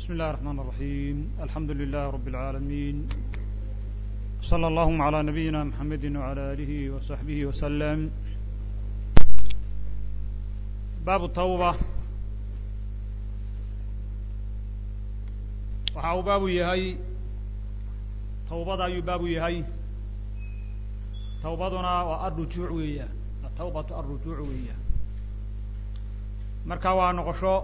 بسم الله الرحمن الرحيم الحمد لله رب العالمين صلى اللهم على نبينا محمد وعلى آله وصحبه وسلم باب التوبة waxa uu baabu yahay tawbada ayuu baabu yahay tawbaduna waa arrujuuc weeya atawbatu arrujuuc weeya marka waa noqosho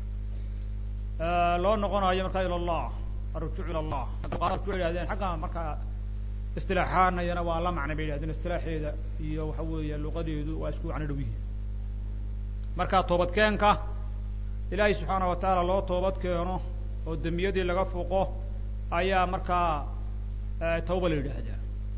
loo noqonayo marka ila allah arrujuuc ila allah rujuuc yihahdeen xagga marka istilaaxaanayana waa la macnay bay yihahdeen istilaaxeeda iyo waxa weeya luqadeedu waa isku macno dhow yihin marka toobadkeenka ilaahay subxaana wa tacaala loo toobad keeno oo dembiyadii laga fuqo ayaa markaa tawba la yidhaahdaa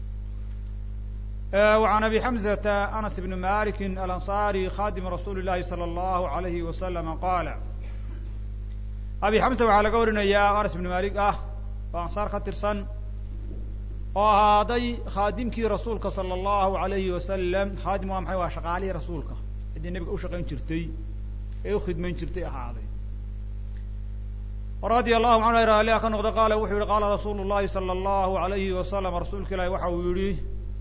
وعن أبي حمزة أنس بن مالك الأنصاري خادم رsuل اللhi صلى الله عليه وسلم قال أبي حمزة waxaa laga warinaya أنس بن مالك ah oo anصاar ka tirsan oo ahaaday khaadimkii rasuulka صلى الله عليه وسلم khaadim waa maxay waa shaqaalihii rasuulka ciddii nebiga u shaqayn jirtay ee u khidmayn jirtay ahaaday radي الlahu canhu raallia ka noqda qaala wuxuu yihi qaala rasuulu الlahi salى الlahu عalayhi wasalam rasuulka ilaahi waxa uu yihi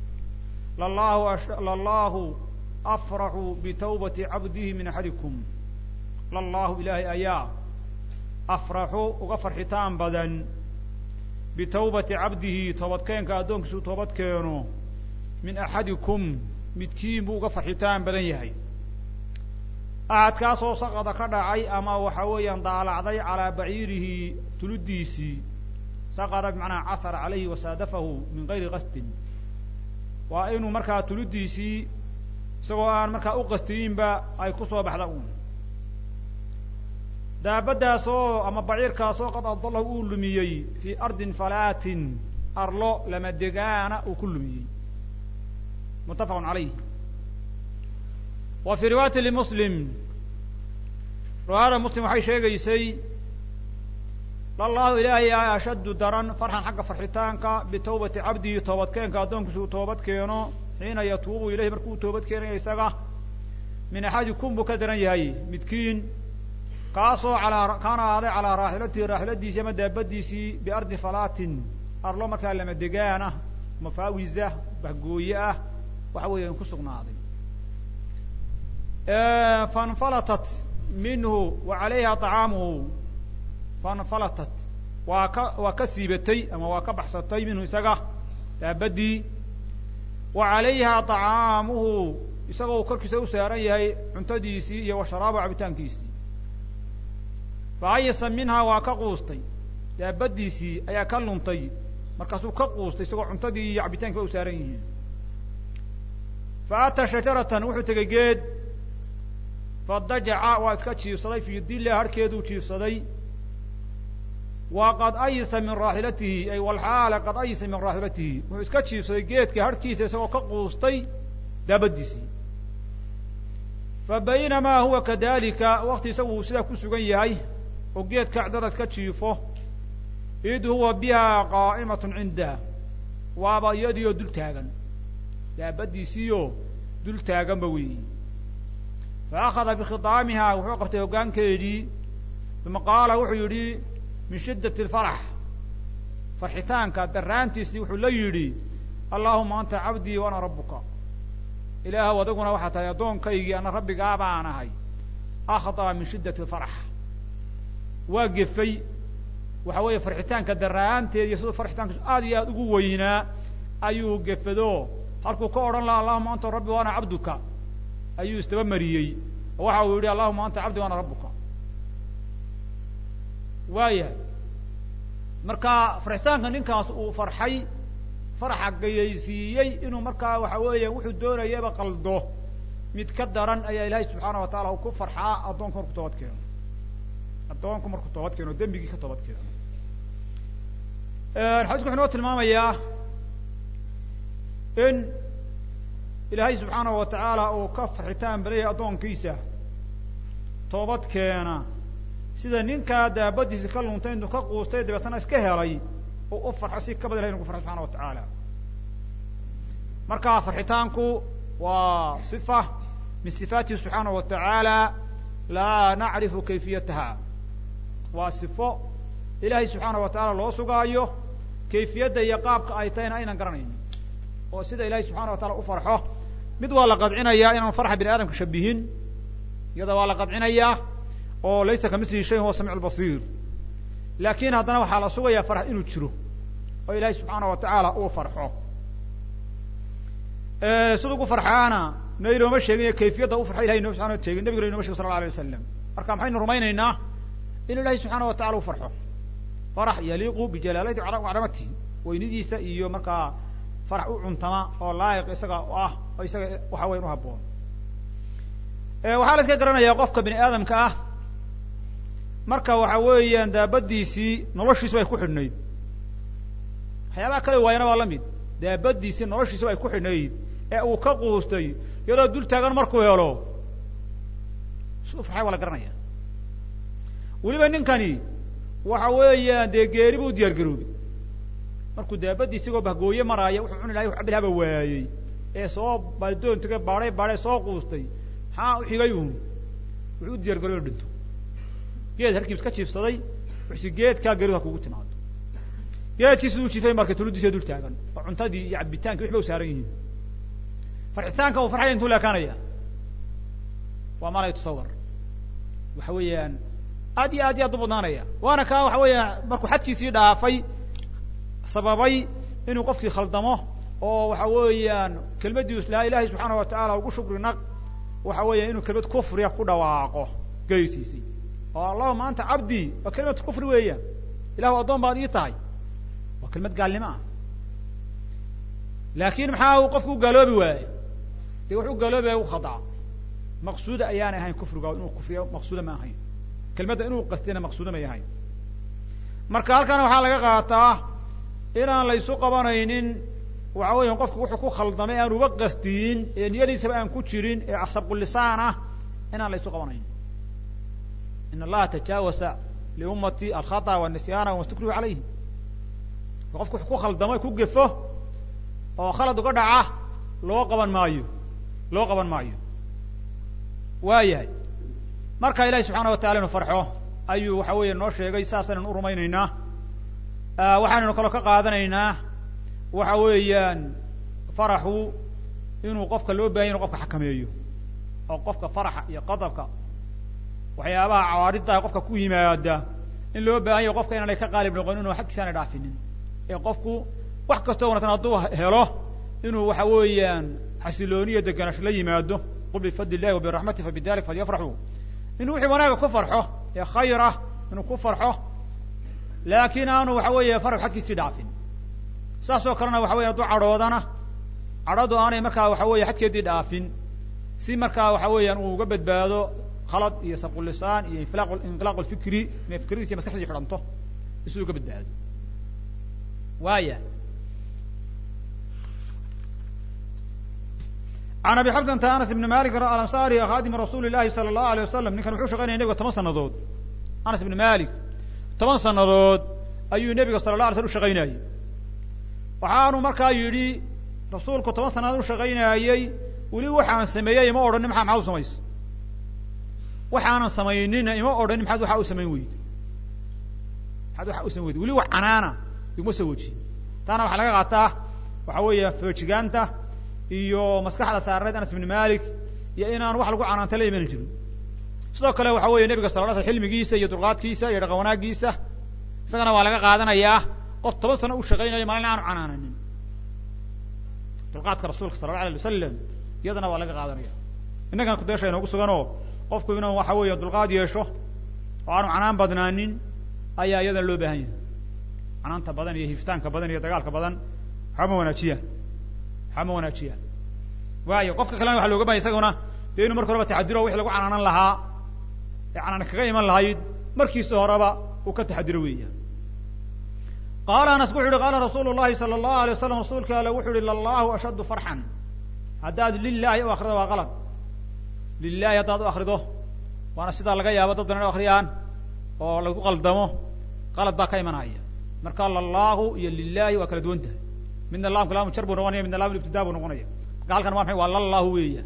lallahu afraxu bitawbati cabdihi min axadikum lallahu ilaahay ayaa afraxu uga farxitaan badan bitawbati cabdihi toobadkeenka addoonkiisuu toobad keeno min axadikum midkiin buu uga farxitaan badan yahay axadkaasoo saqada ka dhacay ama waxa weeyaan daalacday calaa baciirihi tuludiisii saqada bimacnaa casara calayhi wasaadafahu min gayri qasdin waa inuu markaa tuludiisii isagoo aan markaa u qastiyinba ay ku soo baxda uun daabaddaasoo ama baciirkaasoo qad adallahu uu lumiyey fii ardin falaatin arlo lama degaana uu ku lumiyey muttafaqun calayh wa fii riwaayati limuslim riwaayada muslim waxay sheegaysay lallahu ilaahay a ashaddu daran farxan xagga farxitaanka bitawbati cabdihi toobadkeenka addoonkiisa uu toobad keeno xiina yatuubu ilayhi markuu toobad keenaya isaga min axadikum buu ka daran yahay midkiin kaasoo alaa kaana ahaaday calaa raaxilatihi raaxiladiisii ama daabadiisii biardi falaatin arlo markaa lama degaan ah mafaawiza bahgooye ah waxa weeya ku sugnaaday fainfalatat minhu wa calayha طacaamuhu fainfalatat waa ka waa ka siibatay ama waa ka baxsatay minhu isaga daabadii wa calayha طacaamuhu isagoo korkiisa u saaran yahay cuntadiisii iyo wa sharaabu cabitaankiisii fa ayasa minhaa waa ka quustay daabadiisii ayaa ka luntay markaasuu ka quustay isagoo cuntadii iyo cabitaankiiba u saaran yihiin fa ataa shajaratan wuxuu tegey geed fadajaca waa iska jiifsaday fii dilla harhkeeduu jiifsaday wa qad ayisa min raaxilatihi ay walxaala qad ayisa min raaxilatihi wuxuu iska jiifsaday geedka harhkiisa isagoo ka quustay daabadiisii fa baynamaa huwa kadalika wakti isagu uu sidaa ku sugan yahay oo geedka cidada iska jiifo id huwa biha qaa'imatun cindah waaba iyadiioo dul taagan daabadiisiioo dul taaganba weeyi fa akhada bikhidaamiha wuxuu qabtay hoggaankeedii uma qaala wuxuu yidhi min shiddati alfarax farxitaanka daraantiisii wuxuu la yidhi allaahuma anta cabdii wa ana rabbuka ilaahw adiguna waxaa tahay addoonkaygii ana rabbigaa baan ahay akhdaa min shiddati alfarax waa gefay waxa weeye farxitaanka daraanteed iyo siduu farxitaankiisu aad iyo aad ugu weynaa ayuu gefado halkuu ka odhan laha allahuma anta rabbi wa ana cabduka ayuu isdaba mariyey oo waxa uu yidhi allahuma anta cabdi wa ana rabbuka waayahay marka farxitaanka ninkaas uu farxay faraxa gayaysiiyey inuu markaa waxa weeya wuxuu doonayaba qaldo mid ka daran ayaa ilaahay subxaana wa taala uu ku farxaa addoonku markuu toobad keeno addoonku markuu toobad keeno dembigii ka toobad keeno xadiisku wuxuu inoo tilmaamayaa in ilaahay subxaanahu wa tacaala uu ka farxitaan badayay addoonkiisa toobad keena sida ninkaa daabadiisi ka luntay intuu ka quustay dabeetana iska helay uu u farxo si ka badan ilahay inu ku farxo subxana wa tacaala marka farxitaanku waa sifa min sifaatihi subxaanahu wa tacaala laa nacrifu kayfiyataha waa sifo ilaahay subxaana wa tacaala loo sugaayo kayfiyadda iyo qaabka ay tahayna aynan garanaynin oo sida ilaahay subxana wa taala u farxo mid waa la qadcinayaa inaan farxa bini aadamka shabihin iyada waa la qadcinayaa oo laysa kamilihi shayin huwa samiic lbasiir laakin haddana waxaa la sugayaa farx inuu jiro oo ilaahay subxaana wa tacaala uu farxo sida ugu farxaana naynooma sheegin kayfiyadda u farxa ilahay inoo subxana sheegin nabiguna inoma shegin sal la alay wasalam marka maxaynu rumaynaynaa in ilahay subxaana wa tacala u farxo farax yaliiqu bijalaalati wacdamatihi weynidiisa iyo markaa farax u cuntama oo laayiq isaga ah oo isaga waxa weyan u haboon waxaa la iska garanayaa qofka bini aadamka ah marka waxa weeyaan daabadiisii noloshiisu ay ku xidhnayd waxyaabaha kale waayana waa la mid daabadiisii noloshiisu ay ku xidhnayd ee uu ka quustay iyadoo dul taagan markuu helo su farxay waa la garanaya weliba ninkani waxa weeyaan dee geeri buu diyaar garoobay markuu daabadii isagoo bahgooye maraaya wuxuu cuni lahay wax cabilhaba waayey ee soo baldoontiga baadhay baadhay soo quustay maxaa u xigay uun wuxuu u diyar garoy inu dhinto geed halkiis ka jiifsaday wuxusi geedkaa geeridu ha kugu timaado geedkii siduu jiifay marka tuludiisa dul taagan oo cuntadii iyo cabitaankii waxba u saaran yihiin farxitaanka uu farxaya intuu leekaanaya waa malay tusawar waxa weeyaan aad iyo aad iyo aad u badnaanaya waana kaa waxa weeya markuu xadkiisii dhaafay sababay inuu qofkii khaldamo oo waxa weeyaan kelmaddii islaha ilahay subxaana wa tacaala ugu shukri naq waxa weeya inuu kelmad kufriya ku dhawaaqo geysiisay oo allahuma anta cabdii waa kelimad kufri weeyaan ilahu addoon baad ii tahay waa kelmad gaalnimo ah laakin maxaa uu qofku u gaaloobi waaye dee wuxuu gaaloobi waaya u khadaca maqsuuda ayaanay ahayn kufriga inuu kufriya maqsuuda ma ahayn kelmadda inuu qastiyana maqsuuda may ahayn marka halkan waxaa laga qaataa inaan la ysu qabanaynin waxa weya qofku wuxuu ku khaldamay aan uba qastiyin ee niyadiisaba aan ku jirin ee sabqulisaan ah inaan la ysu qabanaynin in allaha tajaawasa liummati alkhata wanisyaana wamastukrihu calayhi qofku wuxuu ku khaldamo ku gefo oo khalad uga dhaca loo qaban maayo loo qaban maayo waayahay marka ilahi subxaana wa tacala inu farxo ayuu waxa weeye noo sheegay saasaynan u rumaynaynaa waxaanaynu kaloo ka qaadanaynaa waxa weeyaan faraxu inuu qofka loo bahanya inu qofka xakameeyo oo qofka faraxa iyo qadabka waxyaabaha cawaaridda qofka ku yimaada in loo baahan yaho qofka inaanay ka qaalib noqon inuu xadkiisa aanay dhaafinin ee qofku wax kastoo wanagsan hadduu helo inuu waxa weeyaan xasilooniya deganaash la yimaado qul bifadli illahi wa biraxmati fa bidalik falyafraxuu inuu wixii wanaaga ku farxo ee khayr ah inuu ku farxo laakiin aanu waxa weeye farax xadkiisii dhaafin saas oo kalena waxa weya hadduu cadhoodana cadhadu aanay markaa waxa weeye xadkeedii dhaafin si markaa waxa weeyaan uu uga badbaado khalad iyo sabqulisaan iyo infilaq inqilaaq lfikri inay fikradiisi maskaxdii xidhanto isuu uga badbaado waaya can abi xabdanta anas ibni malik alansaari khadimi rasuuli llahi sala allahu alay wasalam ninkan wuxuu shaqaynaya nebiga toban sanadood anas ibni malik toban sanadood ayuu nebiga sala la alay slam ushaqaynayey waxaanu markaa yidhi rasuulku toban sanadood ushaqaynaayey weli waxaan sameeyey ima odhanin maa maxaad u samaysa waxaanan samaynina ima odhanin maxaad waxaa u samayn weyde maxaad waxaa u samayn weyde weli wax canaana iguma soo wejiye taana waxaa laga qaataa waxa weeya foojigaanta iyo maskaxda saarneed anas ibni malik iyo inaan wax lagu canaanta la iman jirin sidoo kale waxa weeye nebiga sala la sl xilmigiisa iyo dulqaadkiisa iyo dhaqan wanaagiisa isagana waa laga qaadanayaa qof toban sano u shaqaynaya maalin aanu canaananin dulqaadka rasuulka sala la alay wasalam iyadana waa laga qaadanaya innagana kudeesha inoogu suganoo qofku inuu waxa weeye dulqaad yeesho oo aanu canaan badnaanin ayaa iyadana loo baahan yahay canaanta badan iyo hiftaanka badan iyo dagaalka badan waxama wanaajiyaan waxama wanaajiyaan waayo qofka kalena waxa looga bahaya isaguna dee inuu marka horeba taxadiro wixii lagu canaanan lahaa ee canaan kaga iman lahayd markiisa horeba uu ka taxadiro weeyaan qaala anas wuxu uhi qaala rasuulu llahi sala allahu alay wasalam rasuulka ale wuxu uhi lallahu ashaddu farxan haddaad lilahi u akrido waa qalad lilahi haddaad u akrido waana sidaa laga yaabo dad badan u akriyaan oo lagu qaldamo qalad baa ka imanaya marka lallahu iyo lilahi waa kala duwan tahay midna laamka laamu jar buu noqonaya midna laam ibtidaa buu noqonaya marka halkan waa maxay waa lallahu weeyaan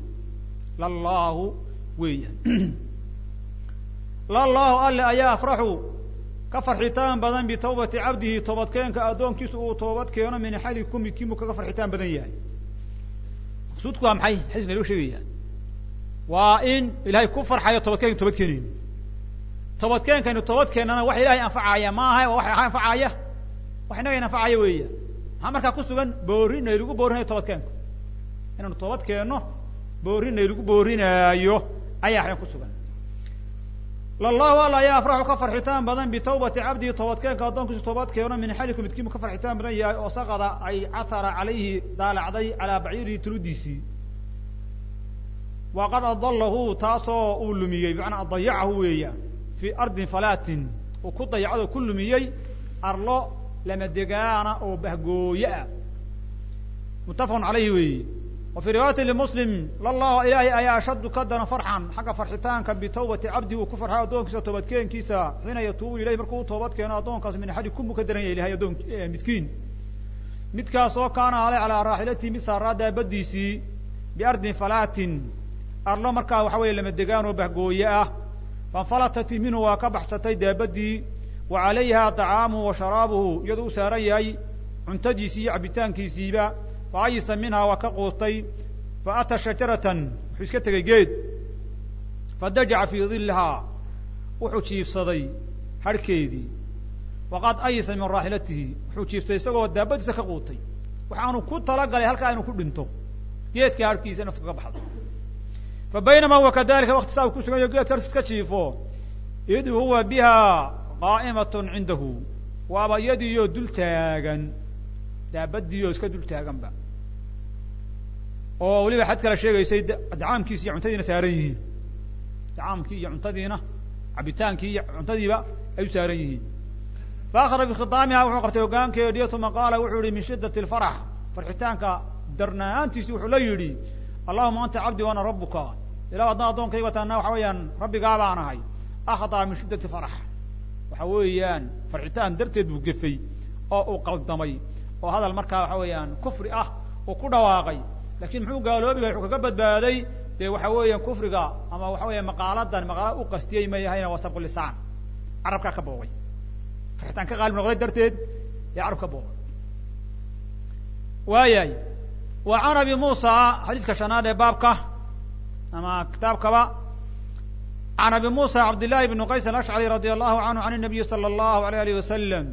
lallahu weeyaan lallahu alle ayaa afraxu ka farxitaan badan bitawbati cabdihi toobadkeenka addoonkiisu uu toobad keeno min xalikum midkiinbuu kaga farxitaan badan yahay maqsuudku waa maxay xadiis naloo sheegaya waa in ilahay ku farxayo toobadkeenka toobad keenayno toobadkeenkaynu toobad keennana wax ilahay anfacaya maaha waa wax anfacaya wax inaga anfacaya weeya maxaa markaa ku sugan boori naylagu boorinayo toobadkeenka inaanu toobad keenno boori naylagu boorinaayo ayaa waxyan ku sugan lallahu alla ayaa afraxu ka farxitaan badan bitawbati cabdihi toobadkeenka addoonkiisu toobad keeno min xaliku midkiinbu ka farxitaan badan yahay oo saqada ay catara calayhi daalacday calaa baciirihi tuludiisii waqad adalahu taasoo uu lumiyey bimacnaa adayacahu weeyaan fii ardin falaatin uu ku dayacdo ku lumiyey arlo lama degaana oo bahgooye ah muttafaqun calayhi weeye wa fii riwaayati limuslim lallahu ilaahay ayaa ashaddu ka daran farxan xagga farxitaanka bitawbati cabdi uu ku farxay addoonkiisa toobadkeenkiisa xiina yatuubu ilayh markuu u toobad keeno addoonkaas min axadi kumuu ka daran yahay ilahay addoon midkiin midkaas oo kaana alay calaa raaxilatihi mid saaraa daabadiisii biardin falaatin arlo markaa waxa weeye lama degaan oo bahgooye ah fainfalatat minhu waa ka baxsatay daabadii wa calayha طacaamuhu wa sharaabuhu iyadoo u saaran yahay cuntadiisii iyo cabitaankiisiiba fa ayisa minhaa waa ka quustay fa ata shajaratan wuxuu iska tegay geed fadajaca fii dillahaa wuxuu jiifsaday harhkeedii waqad ayisa min raaxilatihi wuxuu jiiftay isagoo daabadiisa ka quutay waxaanu ku talagalay halkaa inuu ku dhinto geedka harhkiisa naftu kaga baxdo fa baynama huwa kadalika wakti saa uu ku sugan yaho geedka harkiis ka jiifo id huwa biha qaa'imatun cindahu waaba iyadiiyo dul taagan daabadiiyo iska dul taaganba oo weliba xad kale sheegaysay dacaamkiisi iyo cuntadiina saaran yihiin dacaamkii iyo cuntadiina cabitaankii iyo cuntadiiba ay u saaran yihiin fa akhada bikhitaamiha wuxuu qabtay hogaankeediyo uma qaala wuxuu yihi min shiddati alfarax farxitaanka darnaantiisi wuxuu la yidhi allahuma anta cabdi waana rabuka ilah haddaan addoonkayga taana waxa weeyaan rabbigaa baan ahay akhdaa min shiddati farax waxa weeyaan farxitaan darteed buu gefay oo uu qaldamay oo hadal markaa waxa weeyaan kufri ah uu ku dhawaaqay lakin muxuu gaaloobiga wuxuu kaga badbaaday dee waxa weeyaan kufriga ama waxa weya maqaaladan maqaala u qastiyey ma yahayna waa sabqu lisaan carabkaa ka boogay farxitaan ka qaalib noqday darteed ee carab ka boogay waayahay wa can abi muusa xadiiska shanaad ee baabka ama kitaabkaba can abi muusa cabdillahi bni qays alashcari radi allahu canhu can nabiyi sala allahu alayh alih wasalam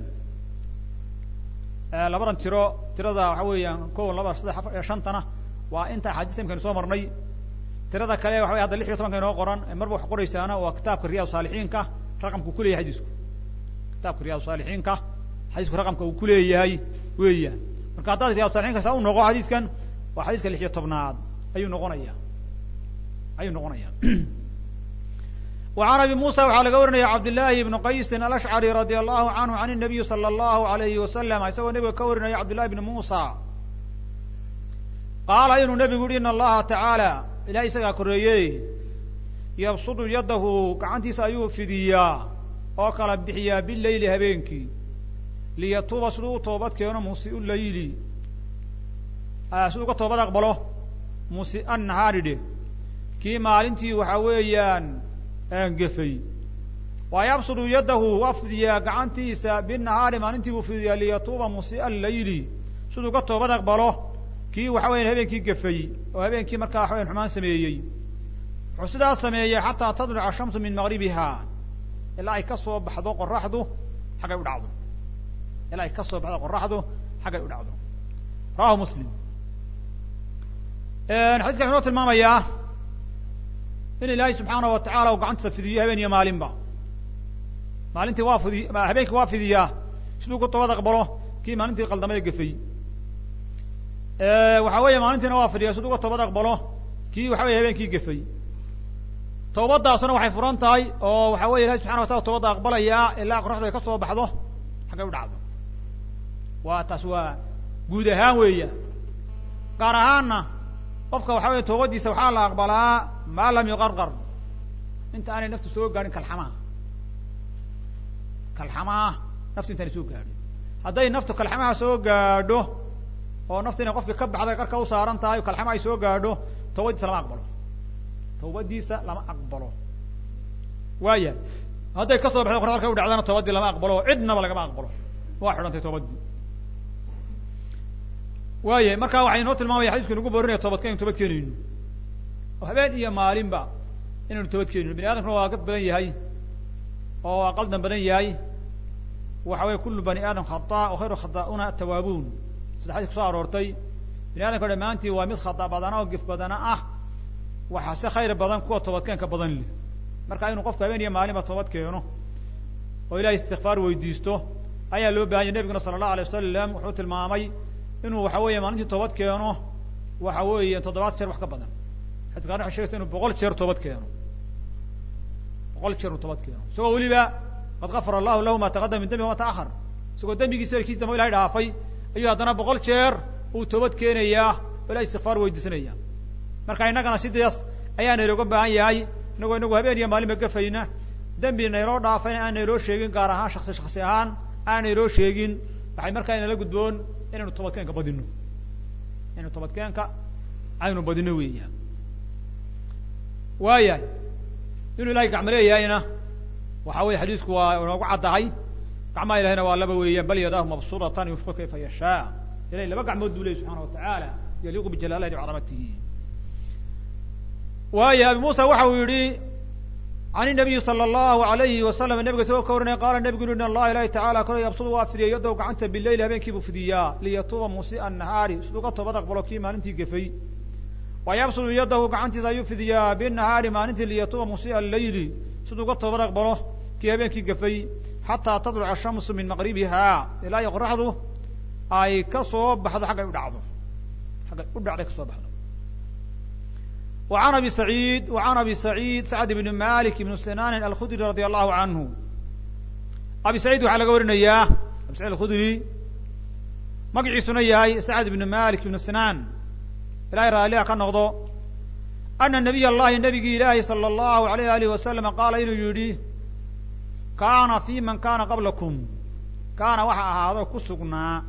labadan tiro tirada waxa weeyaan ko laba saddex afar shantana waa inta axaadiista imkaynu soo marnay tirada kale waxa wey hadda lix iyo tobanka inoo qoran marba wax qoraysaana waa kitaabka riyad saalixiinka raqamka uu kuleyahay xadiisku kitaabka riyad saalixiinka xadiisku raqamka uu kuleeyahay weeyaan marka haddaad riyad salixiinka saa u noqo xadiiskan waa xadiiska lix iyo tobnaad ayuu noqonaya ayuu noqonaya وعn abi muسى waxaa laga warinaya cabdالlahi بn qaysi alأshcrي radي الlahu canhu عan النabiyi slى الlahu عalayhi wasalam isagoo nebiga ka warinaya cabdالlahi bn muسى qaala inuu nebigu yihi in allaha tacaalى ilahay isagaa koreeye yabsudu yadahu gacantiisa ayuu fidiyaa oo kala bixiyaa bileyli habeenkii liyatuuba siduu u toobad keeno musiu layli siduu ka toobad aqbalo musi'a nahaari dheh kii maalintii waxa weeyaan gefay wa yabsudu yadahu waa fidiyaa gacantiisa binahaari maalintii buu fidiyaa liyatuuba musi'a layli siduu ka toobad aqbalo kii waxa weyan habeenkii gefay oo habeenkii markaa waxa weyan xumaan sameeyey wuxuu sidaas sameeyey xataa tadluca ashamsu min maqribiha ilaa ay ka soo baxdo qoraxdu xaggay u dhacdo ilaa ay ka soo baxdo qoraxdu xaggay u dhacdo rawahu muslim xadiiskan wuxuu noo tilmaamayaa in ilaahay subxaana wa tacala uu gacantiisa fidiyo habeen iyo maalinba maalintii waa fidi habeenkii waa fidiyaa siduu ku toobad aqbalo kii maalintii qaldamada gefay waxa weeye maalintiina waa fidiyaa siduu ka toobad aqbalo kii waxa weye habeenkii gefay tawbadaasuna waxay furan tahay oo waxa weye ilahi subxana wa tala toobadda aqbalayaa ilaa qoraxdu ay ka soo baxdo xaggay u dhacdo waa taas waa guud ahaan weeya gaar ahaanna qofka waxa weye toobadiisa waxaa la aqbalaa maa lam yuqarqar inta aanay naftu soo gaadhin kalxamaha kalxamaha naftu intaanay soo gaadhin hadday naftu kalxamaha soo gaadho oo naftu inay qofki ka baxday qarka u saaran tahay o kalxama ay soo gaadho tawbadiisa lama aqbalo tawbadiisa lama aqbalo waaya hadday ka soo baxdo qoraalka u dhacdana toobadii lama aqbalo cidnaba lagama aqbalo waa xidhantay toobadii waaye markaa waxay inoo tilmaamaya xadiisku inugu boorinaya toobadka inu toobad keenayno oo habeen iyo maalinba inaynu toobad keenayno bani aadamkuna waa ka badan yahay oo waa qaldan badan yahay waxa weye kullu bani aadam khata wa khayru khata'una atawaabuun sida xadis kusoo aroortay bani adamka dhammaantii waa mid khata badana oo gef badana ah waxaa se khayr badan kuwa toobadkeenka badan leh marka inuu qofku habeen iyo maalinba toobad keeno oo ilahay istikfaar weydiisto ayaa loo bahanya nebiguna sala allahu alay wasalam wuxuu tilmaamay inuu waxa weeye maalintii toobad keeno waxa weeye toddobaad jeer wax ka badan xadis qaarna waxay shegaysa inuu boqol jeer toobad keeno boqol jeer inuu toobad keeno isagoo weliba qad gafara allahu lahu ma taqadama min dembi wama ta'ahar isagoo dembigiisa erkiis damba ilahay dhaafay ayuu haddana boqol jeer uu toobad keenayaa oo ilahay istikfaar weydiisanaya marka innagana sidaas ayaa naylooga baahan yahay inagoo inagu habeen iyo maalinba gafayna dembi nayloo dhaafayna aan nayloo sheegin gaar ahaan shaksi shaksi ahaan aan nayloo sheegin waxay markaa inala gudboon inaynu toobadkeenka badino inaynu toobadkeenka aynu badino weeyaan waayahay inuu ilahay gacmo leeyahayna waxa weye xadiisku waa inoogu caddahay gacmaha ilahayna waa laba weeyaan bal yadaahu mabsuuratan yunfiqu kayfa yashaa ilahay laba gacmood buu leyay subxana watacaala yaliiqu bijalaalati wacadamatihi waayo abi muusa waxa uu yihi can inabiyi sala allahu alayhi wasalam nabiga isagoo ka warinaya qaala nebigu ui in allaha ilahi tacala kole yabsudu waa fidiyay yaddow gacanta bileyl habeenkii buu fidiyaa liyatuuba musii'a nahaari siduu ka toobad aqbalo kii maalintii gefay wa yabsudu yadahu gacantiisa ayuu fidiyaa binahaari maalintii liyatuuba musii'a aleyli siduu ka toobad aqbalo kii habeenkii gefay xataa tadluca shamsu min maqribiha ilaa iyo qoraxdu ay ka soo baxdo xaggay u dhacdo xaggay u dhacday kasoo baxdo وعن أبي سعيد وعن أبي سعيد سعد بن مالك بن سنان الخdري رضي الله عنه أبي سعيد waxaa laga warinaya أبي سعيد الخdري magaciisuna yahay سعد بن مالك بن سنان ilahay raaliha ka noqdo أن نبي الlahi نبigii ilaahi صلى الله عليه آله وسلم qaala inuu yihi kana في man kana qablaكم kaana waxa ahaado ku sugnaa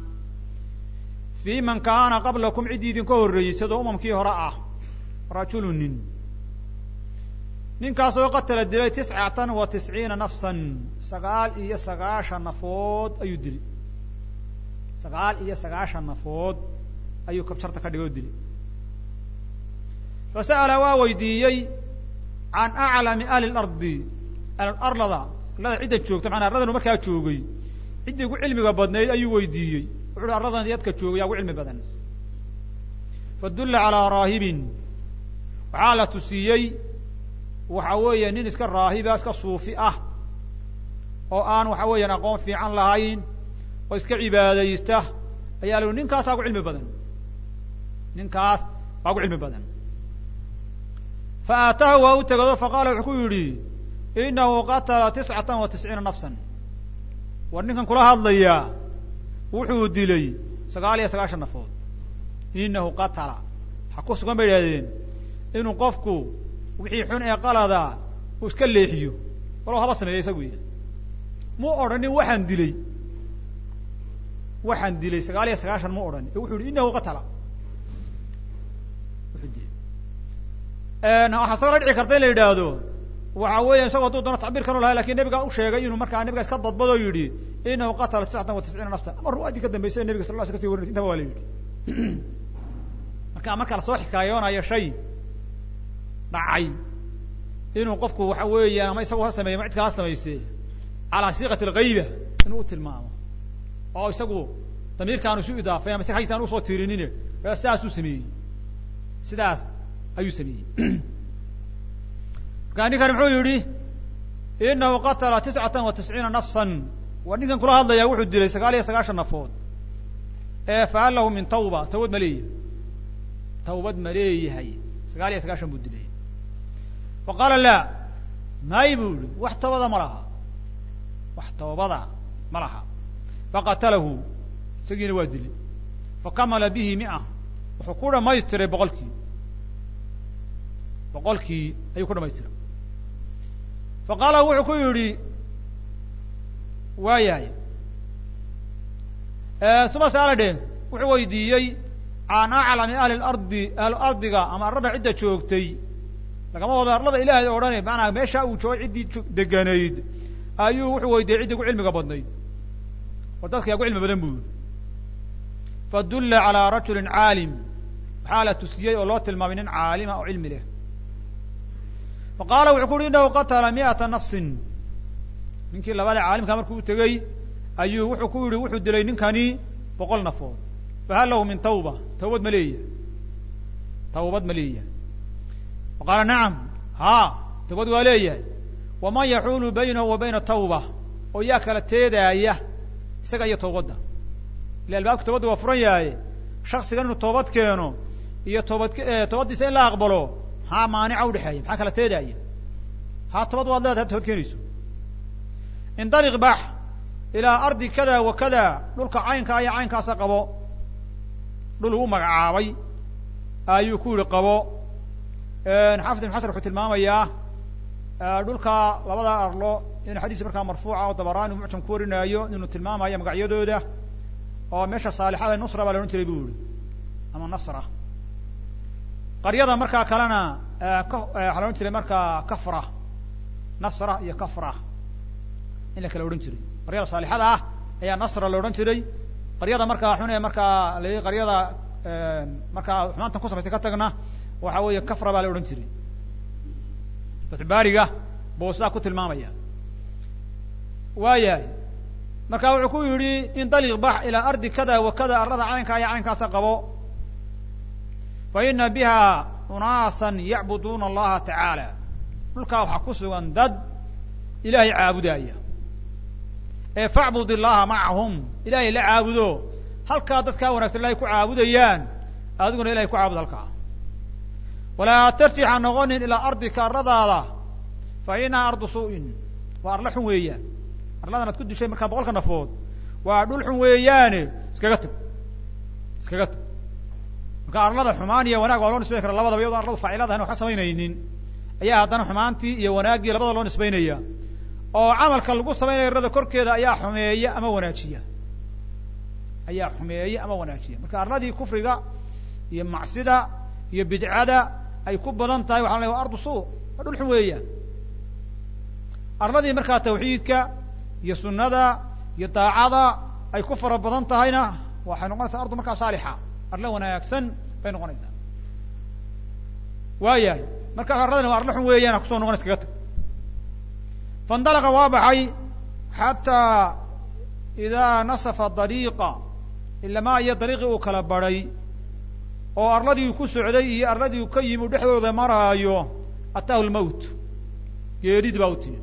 في man kana qablaكم ciddii idinka horreeyey sidoo umamkii hore ah rajulu nin ninkaasoo qatala dilay tiscatan wa tisciina nafsan sagaal iyo sagaashan nafood ayuu dilay sagaal iyo sagaashan nafood ayuu kabsharta ka dhigay oo dilay fasa'ala waa weydiiyey can aclami ahli lardi ahlarlada arlada cidda joogta maanaa arladanu markaa joogay ciddii ugu cilmiga badnayd ayuu weydiiyey wuxu uhi arladan yadka joogay yaa ugu cilmi badan fadulla calaa raahibin waxaa la tusiiyey waxa weeye nin iska raahiba iska suufi ah oo aan waxa weeyaan aqoon fiican lahayn oo iska cibaadaysta ayaa la ninkaasaa ugu cilmi badan ninkaas baa ugu cilmi badan fa aataahu waa u tegado faqaala wuxuu ku yidhi inahu qatala tiscatan wa tisciina nafsan war ninkan kula hadlayaa wuxuu dilay sagaal iyo sagaashan nafood inahu qatala waxa ku sugan bay idhahdeen inuu qofku wixii xun ee qalada uu iska leexiyo walow haba sameeya isagu ya mu odhanin waxaan dilay waxaan dilay sagaal iyo sagaashan mu odhanin ee wuxuu yihi inahu qatala wuxuu dilay waxaa soo la dhici karta in la yidhaahdo waxa weeya isagoo hadduu doono tacbiir kanu lahay lakin nebiga u sheegay inuu markaa nebiga iska dadbadoo yidhi inahu qatala tiscatan wa tisciina nafsan ama ruwaadii ka dambeysay nebiga sal la sl kasi warinay intaba waa la yidhi marka marka lasoo xikaayoonayo shay dhacay inuu qofku waxa weeyaan ama isagu ha sameeye ama cid kala ha samayse calaa siiqati algayba inuu u tilmaamo oo isagu damiirkaanu isu idaafay ama si haytaan usoo tirinine sidaasuu sameeyey sidaas ayuu sameeyey markaa ninkan muxuu yihi inahu qatala tiscatan wa tisciina nafsan war ninkan kula hadlaya wuxuu dilay sagaal iyo sagaashan nafood ee fahal lahu min tawba tawbad ma leeyahay tawbad ma leeyahay sagaal iyo sagaashan buu dilay fa qaala laa may buu yihi wax tawbada ma laha wax tawbada ma laha faqatalahu isagiina waa dilay fakamala bihi mia wuxuu ku dhamaystiray boqolkii boqolkii ayuu ku dhamaystiray fa qaala wuxuu ku yidhi waa yahay suma saala dheh wuxuu weydiiyey can aclami ahli lardi ahlu ardiga ama arlada cidda joogtay lagama wado arlada ilaahay o dhani maanaa meesha uu joogay ciddii deganayd ayuu wuxuu weydiiyey ciddii ku cilmiga badnayd oo dadka yaa ku cilmi badan buu yihi fadulla calaa rajulin caalim waxaa la tusiyey oo loo tilmaamay nin caalima oo cilmi leh fa qaala wuxuu ku uhi inahu qatala mi'ata nafsin ninkii labada caalimkaa markuu u tegey ayuu wuxuu ku yihi wuxuu dilay ninkani boqol nafood fahal lahu min tawba tawbad ma leeyahay tawbad ma leeyahay fa qaala nacam haa tawbad waa leeyahay waman yaxuulu baynahu wa bayna tawba oo yaa kala teedaaya isaga iyo tawbadda ila albaabka tawbadda waa furan yahay shaksigan inuu toobad keeno iyo toobad toobaddiisa in la aqbalo haa maanica udhexeeya maxaa kala teedaaya haa toobad waad leedahay toobad keenayso indaliq bax ilaa ardi kada wa kada dhulka caynkaa iyo caynkaasa qabo dhul uu magacaabay ayuu ku yihi qabo xaafid ibn xasan wuxuu tilmaamayaa dhulka labada arlo in xadiis markaa marfuuca oo dabaraani mucjam ku warinaayo inuu tilmaamayo magacyadooda oo meesha saalixada nusra baa la odhan jiray bu yihi ama nasra qaryada markaa kalena ka waxaa la odhan jiray markaa kafra nasra iyo kafra in la kala odhan jiray qaryada saalixada ah ayaa nasra la odhan jiray qaryada markaa xun ee markaa la qaryada markaa xumaantan ku samaystay ka tagna waxa weeye kafra baa la odhan jiray fatxubaariga buu sidaa ku tilmaamaya waayahay marka wuxuu ku yidhi indaliq bax ilaa ardi kada wa kada arlada caynkaa iyo caynkaasa qabo fa ina biha unaasan yacbuduuna allaha tacaala dhulkaa waxaa ku sugan dad ilaahay caabudaya ee facbud illaha macahum ilaahay la caabudo halkaa dadkaa wanagsan ilahay ku caabudayaan adiguna ilahay ku caabud halkaa walaa tarjix ha noqonin ilaa ardika arladaada fa inaha ardu suu'in waa arlo xun weeyaan arladan ad ku dishay markaa boqolka nafood waa dhul xun weeyaane iskaga tag iskaga tag marka arlada xumaan iyo wanaag waa loo nisbayn kara labadaba iyadoo arladu faaciladahan wax ka samaynaynin ayaa haddana xumaantii iyo wanaaggii labada loo nisbaynaya oo camalka lagu samaynaya arlada korkeeda ayaa xumeeya ama wanaajiya ayaa xumeeya ama wanaajiya marka arladii kufriga iyo macsida iyo bidcada ay ku badan tahay waxa la wa ardu suu waa dhul xun weeyaan arladii markaa tawxiidka iyo sunada iyo daacada ay ku fara badan tahayna waxay noqonaysaa ardu markaa saalixa arlo wanaagsan bay noqonaysaa waayahay markaa arladani waa arlo xun weeyaan ha kusoo noqon iskaga tag faindalaqa waa baxay xataa idaa nasafa dariiqa ilamaa iyo dariiqii uu kala baray oo arladii ku socday iyo arladii ka yimi dhexdooda maraayo ataahu lmowt geeridii baa u timi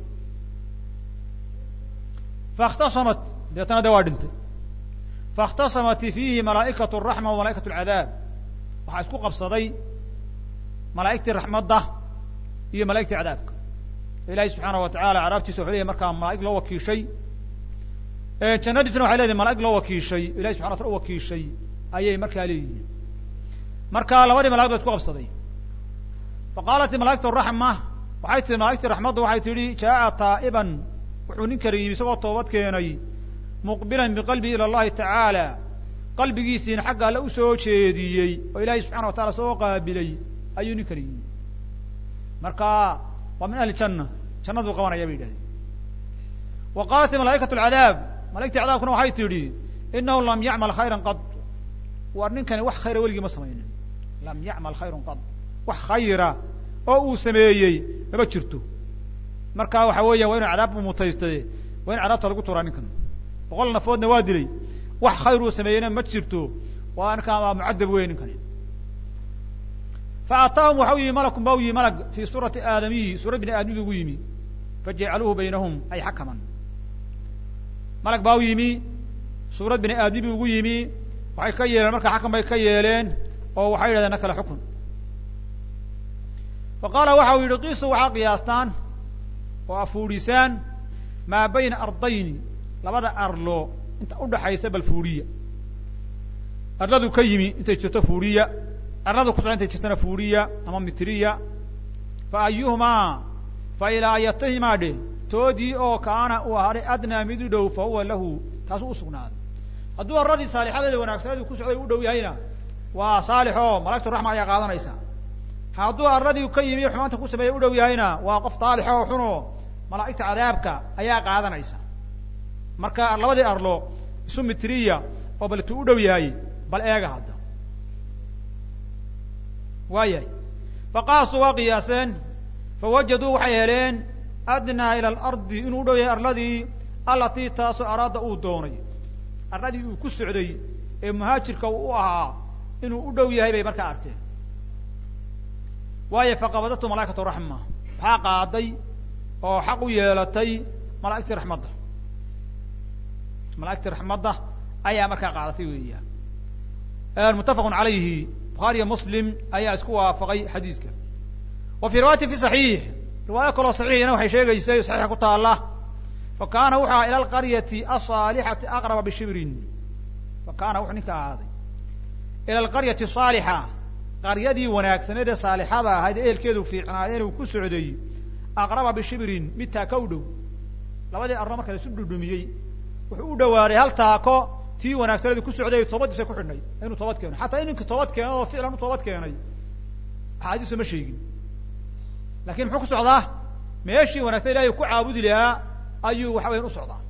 faاkhtasamat deetana de waa dhintay faاkhtasamat fiihi malaa'ikaة الraxma wa malaa'ikaة اlcadaab waxaa isku qabsaday malaa'igtii raxmadda iyo malaigtii cadaabka ilahi subxaanaه wa taعala caraabtiisa wuxuu leyahy markaa malaa'ig loo wakiishay jannadiisna waxay leedahay malaa'ig loo wakiishay ilahi subxana wataala u wakiishay ayay markaa leeyihiin marka labadii mala'ig ba isku qabsaday faqaalat malaa'igtu raxma waxay tihi malaigtii raxmaddu waxay tidhi jaa'a taa'iban wuxuu ninkani yimi isagoo toobad keenay muqbilan biqalbihi ila allahi tacaala qalbigiisiina xagga alle usoo jeediyey oo ilaahay subxana wa taala soo qaabilay ayuu ninkani yimi marka waa min ahli janna jannaduu qabanaya bay yidhahdeen wa qaalat malaa'ikatu alcadaab malaigtii cadaabkuna waxay tidhi inahu lam yacmal khayran qad war ninkani wax khayra weligii ma samaynin lam yacmal khayrun qad wax khayra oo uu sameeyey mama jirto marka waxa weeya waa inu cadaab bu mutaystaye waa in cadaabta lagu turaa ninkan boqol nafoodna waa dilay wax khayr uu sameeyeyna ma jirto waa ninkan waa mucadab wey ninkani fa ataahum waxa u yimi malakun ba u yimi malag fi suurati aadamiyi suurad bini aadamidi ugu yimi fajacaluuhu baynahum ay xakaman malag baa u yimi suurad bini aadmi bi ugu yimi waxay ka yeeleen markaa xakam bay ka yeeleen oo waxay yidhahdeen na kale xukun fa qaala waxa uu yidhi kiisu waxaa qiyaastaan oo afuudhisaan maa bayna ardayni labada arlo inta udhaxaysa bal fuudhiya arladu ka yimi intay jirto fuudhiya arladu kusoco intay jirtona fuudhiya ama mitriya fa ayuhumaa fa ilaa ayatahimaa dhe toodii oo kaana uu ahaaday adnaa mid u dhow fa huwa lahu taasu usugnaaday hadduu arladii saalixadeeda wanaagsaneedu ku socday u dhow yahayna waa saalix oo malaigtu raxma ayaa qaadanaysa hadduu arladii ka yimi xumaanta ku sameeyey u dhow yahayna waa qof daalix oo xuno malaa'igta cadaabka ayaa qaadanaysa marka labadii arlo isu mitriya oo bal tu u dhow yahay bal eega hadda waayahay faqaasuu waa qiyaaseen fawajaduu waxay heleen adnaa ila alardi inuu u dhow yahay arladii allatii taasoo araada uu doonay arladii uu ku socday ee muhaajirka uu u ahaa inuu u dhow yahay bay markaa arkeen waayo faqabadatu malaa'ikatu raxma waxaa qaaday oo xaq u yeelatay malaa'igtii raxmadda malaa'igtii raxmadda ayaa markaa qaadatay weeyaan muttafaqun calayhi bukhaariyo muslim ayaa isku waafaqay xadiidka wa fii riwaayati fi saxiix riwaayo kaloo saxiixina waxay sheegaysay saxiixa ku taalla fa kaana wuxuu aha ila alqaryati asaalixati aqraba bishibrin fa kaana wuxuu ninka ahaaday ila alqaryati saalixa qaryadii wanaagsaneed ee saalixada ahayd ee ehelkeedu fiicnaayeen uu ku socday aqraba bishibrin mid taaka u dhow labadii arno marka laisu dhudhumiyey wuxuu u dhawaaday hal taako tii wanaagsaneedu ku socday toobadiisa ku xidhnay inuu toobad keeno xataa in ninkii toobad keeno oo ficlan u toobad keenay axaadiisu ma sheegin lakin muxuu ku socdaa meeshii wanaagsan ilahay ku caabudi lahaa ayuu waxa weyan u socdaa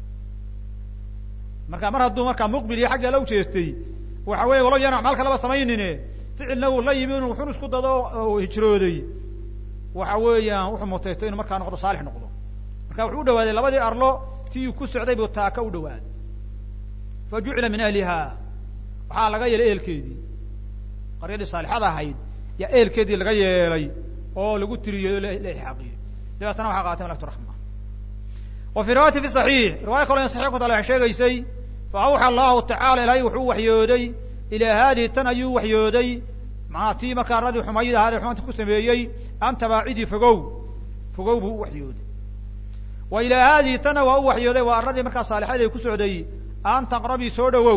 marka mar hadduu markaa muqbil iyo xagga la ujeestay waxa weeye walow yaan acmaal kalaba samaynine ficilna uu la yimi inu wuxun isku dado oo hijrooday waxa weeyaan wuxuu mutaysto inuu markaa noqdo saalix noqdo marka wuxuu u dhawaaday labadii arlo tii uu ku socday buu taaka u dhawaaday fa jucila min ahliha waxaa laga yeelay ehelkeedii qaryadii saalixada ahayd yaa ehelkeedii laga yeelay oo lagu tiriyey o la ixaaqiyey dabeetana waxaa qaatay malaktu raxma wa fi riwaayati fi saxiix riwaayo kaloo in saxiix ku taala waxay sheegaysay fa awxa allahu tacala ilaahay wuxuu waxyooday ilaa haadihi tan ayuu waxyooday maanaa tii markaa radii xumayid ahaadee xumaanta ku sameeyey an tabaacidii fogow fogow buu u waxyooday wa ilaa haadihi tanna waa u waxyooday waa arradii markaa saalixadii ku socday an taqrabii soo dhawow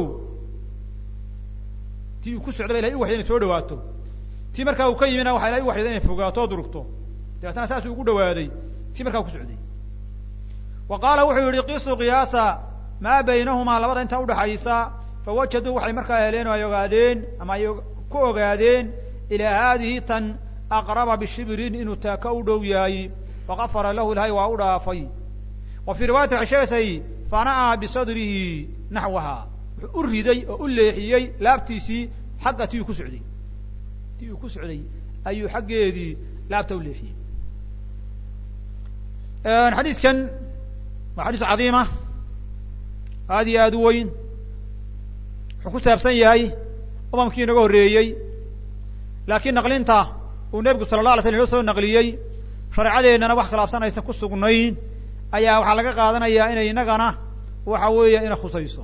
tii uu ku socday ba ilahay u waxyay inay soo dhawaato tii markaa uu ka yimina waxa ilahay u waxyooday inay fogaato o durugto dabeetana saasuu ugu dhawaaday tii markaa ku socday wa qaala wuxuu yihi qisuu qiyaasa maa baynahumaa labada intaa udhaxaysa fawajaduu waxay markaa heleen oo ay ogaadeen ama ay ku ogaadeen ilaa haadihi tan aqraba bishibrin inuu taaka u dhow yahay fagafara lahu ilahay waa u dhaafay wa fii riwaayati waxay sheegaysay fana'aa bisadrihi naxwaha wuxuu u riday oo u leexiyey laabtiisii xagga ti uu ku socday ti uu ku socday ayuu xaggeedii laabta u leexiyey xadiidkan waa xadiis cadiima aad iyo aad u weyn wuxuu ku saabsan yahay umamkii inaga horreeyey laakiin naqlinta uu nebigu sala la alay slam inoo soo naqliyey shareecadeennana wax khilaafsan aysan ku sugnayn ayaa waxaa laga qaadanayaa inay innagana waxa weeya ina khusayso